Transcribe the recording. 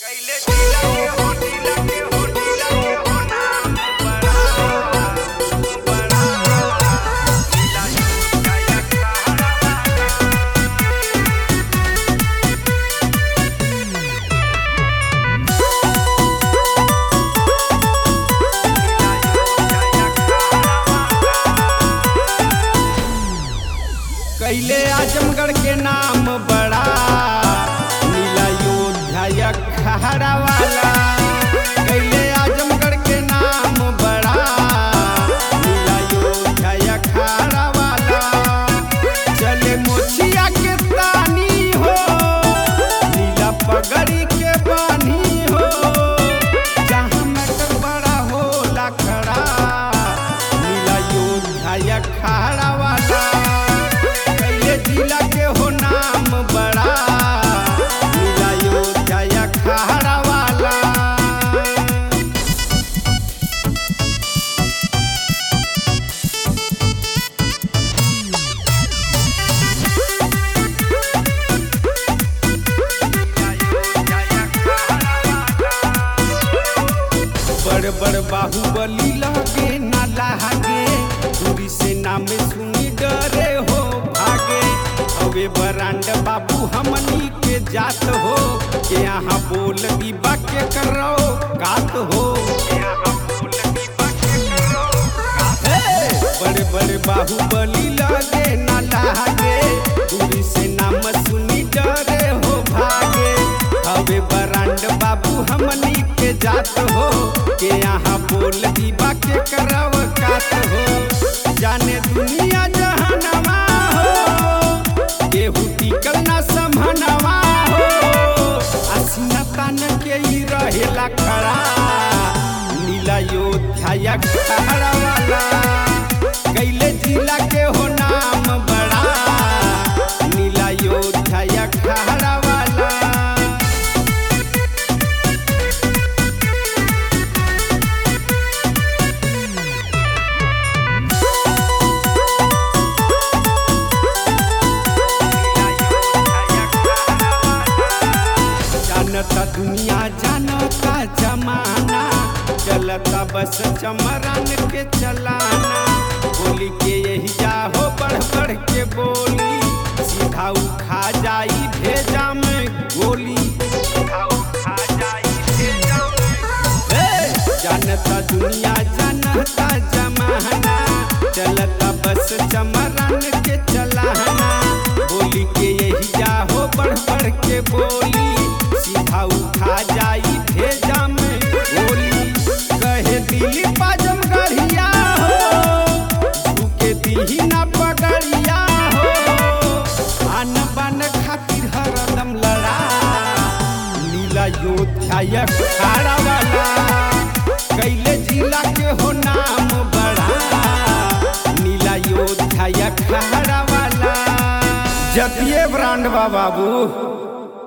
कैले जिला के हो जिला के हो जिला के हो नाम बड़ा बड़ा जिला काया कहारा कैले आजमगढ़ के नाम बड़ा नीला योध्या खहरा वाला कैले आजमगढ़ के नाम बड़ा नीला योध्या खहरा वाला चले मोचिया के तानी हो नीला पगड़ी के बानी हो जहाँ मटर बड़ा होला खड़ा नीला योध्या खहरा वाला कैले जिला के हो नाम बड़ा नीला योध्या खहरा वाला बड़ बड़ बाहुबली लगे ना लागे दूरी से नाम सुनी डरे हो भागे अबे बरांड बाबू हमनी के जात हो के यहाँ बोल बीबा के करो कात हो हे! बड़े बड़े बाहुबली लगे ना लागे दूरी से नाम सुनी डरे हो भागे हवे बरांड बाबू हमनी के जात हो के यहाँ बोल दीबा के करव कात हो जाने दुनिया जहनवा हो केहू टिकल ना समहनवा हो असीना तान के ही रहेला खड़ा नीला योध्या खड़ा वाला कैले जिला के हो नाम बड़ा नीला योध्या खड़ा वाला जानता दुनिया जानता जमाना चलता बस चमरान के चलाना बोली के यही जा हो बढ़ बढ़ के बोली सीधा उखा जाई भेजा में गोली हे! जानता दुनिया जानता जमाना चलता बस चमरान के चलाना बोली के यही जा हो बढ़ बढ़ के बोली सीधा उठा जाई भेजा में गोली कहे दिली पाजम गढ़िया हो झुके दीही ना पगड़िया हो आन बान खातिर हरदम लड़ा नीला योध्या खाड़ा वाला कैले जिला के हो नाम बड़ा नीला योध्या खाड़ा वाला जतिये ब्रांड बा बाबू